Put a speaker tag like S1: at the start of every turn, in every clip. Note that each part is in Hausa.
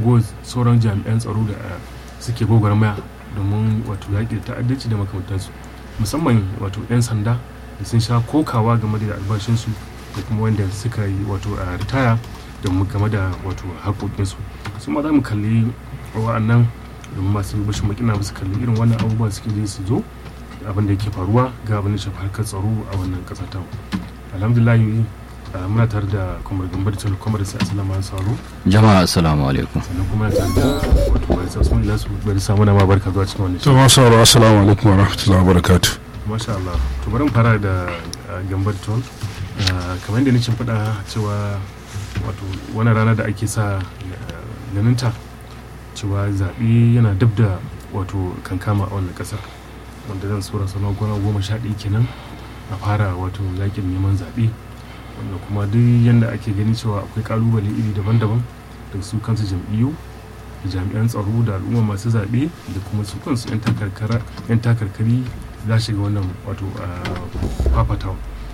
S1: raguwar sauran jami'an tsaro da suke gwagwarmaya domin wato yaƙi da ta'addanci da makamantansu musamman wato 'yan sanda da sun sha kokawa game da albashinsu da kuma wanda suka yi wato a ritaya da game da wato haƙoƙinsu su ma za mu kalli wa'annan domin masu bashin makina su kalli irin wannan abubuwa suke je su zo abin da yake faruwa ga abin da shafi harkar tsaro a wannan ƙasa ta alhamdulillah muna tare da kwamar gambar da kwamar sai asalama sauro
S2: jama'a assalamu alaikum
S1: sannan kuma tare da wato barisa usman ilasu barisa muna ma barka zuwa cikin wannan
S3: to ma sauro assalamu alaikum wa rahmatullahi wa barakatuh
S1: masha Allah to bari mu fara da gambar ton kamar yadda nake faɗa cewa wato wani rana da ake sa ganinta cewa zaɓe yana dab da wato kankama a wannan ƙasar wanda zan sura sanar gona goma sha ɗaya kenan a fara wato yakin neman zaɓe wanda kuma duk yadda ake gani cewa akwai kalubale iri daban-daban da su kansu jam'iyyu da jami'an tsaro da al'umma masu zaɓe da kuma su kansu 'yan takarkari za shiga wannan wato fafatawa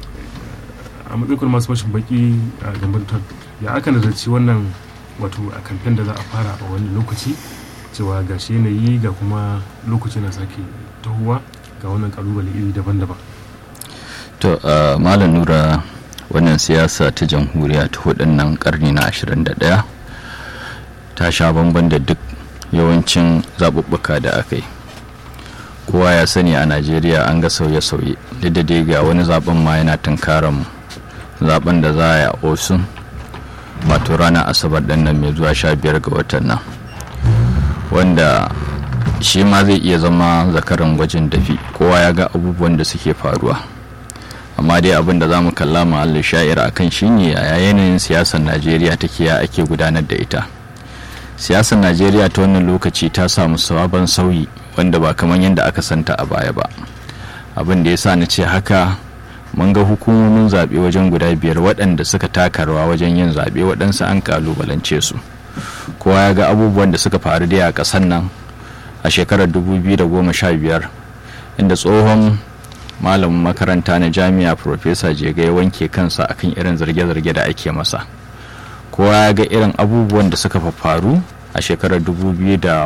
S1: a matsayin masu mashin baki a gambantar ya aka nazarci wannan wato a kamfen da za a fara a wani lokaci cewa ga shi yanayi ga kuma lokaci na sake tahowa ga wannan kalubale iri daban-daban
S2: to malam nura wannan siyasa ta jamhuriya ta hudun nan karni na 21 ta sha bamban da duk yawancin zaɓuɓɓuka da aka yi kowa ya sani a najeriya an ga sauye-sauye duk da dai ga wani zaben ma yana tunkaran mu zaben da za a yi a osun wato ranar asabar ɗin nan mai zuwa sha biyar ga watan nan wanda shi ma zai iya zama zakaran gwajin dafi kowa ya ga abubuwan da suke faruwa amma dai abin da za mu kalla mahallin sha'ir a kan shi ne a yanayin siyasar najeriya take ya ake gudanar da ita siyasar najeriya ta wannan lokaci ta samu sabon sauyi wanda ba kamar yadda aka santa a baya ba abin da ya sa na ce haka mun ga hukumomin zaɓe wajen guda biyar waɗanda suka taka rawa wajen yin zaɓe waɗansu an kalubalance su kowa ya ga abubuwan da suka faru da a ƙasar nan a shekarar 2015 inda tsohon malamin makaranta na jami'a profesa jega ya wanke kansa akan irin zarge-zarge da ake masa kowa ya ga irin abubuwan da suka faru a shekarar 2003 da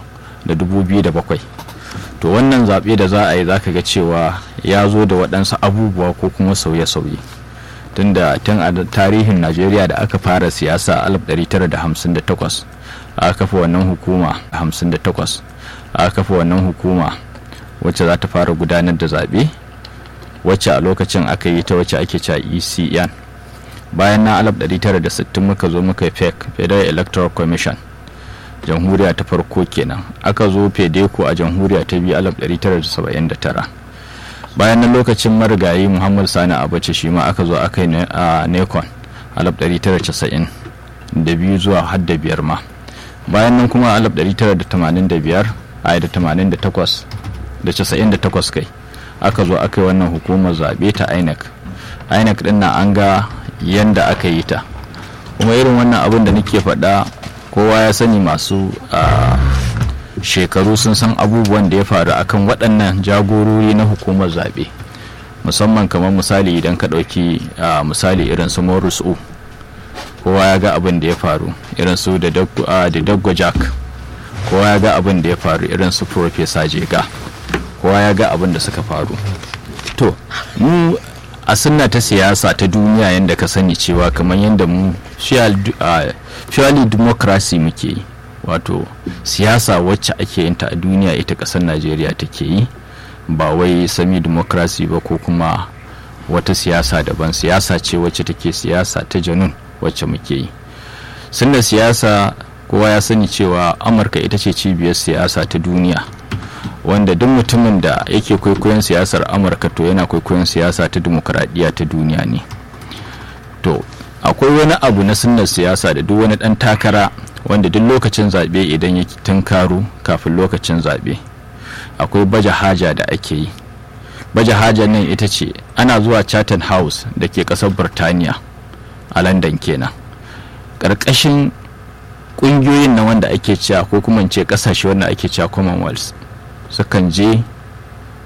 S2: 2007 to wannan zaɓe da za a yi za ka ga cewa ya zo da waɗansu abubuwa ko kuma sauye-sauye tunda tun a tarihin najeriya da aka fara siyasa a 1958 aka kafa wannan hukuma 58 aka kafa wannan hukuma wacce za ta fara gudanar da zaɓe wacce a lokacin aka yi ta wacce ake cewa ecn bayan na 1960 muka zo muka fec federal electoral commission jamhuriya ta farko kenan aka zo fedeco a jamhuriya ta biyu 1979 bayan na lokacin marigayi muhammad sani abace shi ma aka zo aka yi a necon 1990 da biyu zuwa har da biyar ma bayan nan kuma 1985 a da 88 da 98 kai aka zo aka yi wannan hukumar zaɓe ta inec inec din na an ga yanda aka yi ta kuma irin wannan abin da nake faɗa kowa ya sani masu shekaru sun san abubuwan da ya faru akan waɗannan jagorori na hukumar zaɓe musamman kamar misali idan ka ɗauki misali irin su morris o kowa ya ga abin da ya faru irin su da daggo jack kowa ya ga abin da ya faru irin su professor jega kowa ya ga abin da suka faru to mu a sunna ta siyasa ta duniya yadda ka sani cewa kamar yadda mu purely democracy muke yi wato siyasa wacce ake yin ta a duniya ita kasar najeriya take yi ba wai sami democracy ba ko kuma wata siyasa daban siyasa ce wacce take siyasa ta janun wacce muke yi sunna siyasa kowa ya sani cewa amurka ita ce cibiyar siyasa ta duniya wanda duk mutumin da yake kwaikwayon siyasar amurka to yana kwaikwayon siyasa ta dimokuraɗiyya ta duniya ne to akwai wani abu na sunnar siyasa da duk wani ɗan takara wanda duk lokacin zaɓe idan ya tunkaro kafin lokacin zaɓe akwai baje haja da ake yi baje haja nan ita ce ana zuwa chatham house da ke ƙasar birtaniya a london kenan ƙarƙashin ƙungiyoyin na wanda ake cewa ko kuma ce ƙasashe wanda ake cewa commonwealth sukan je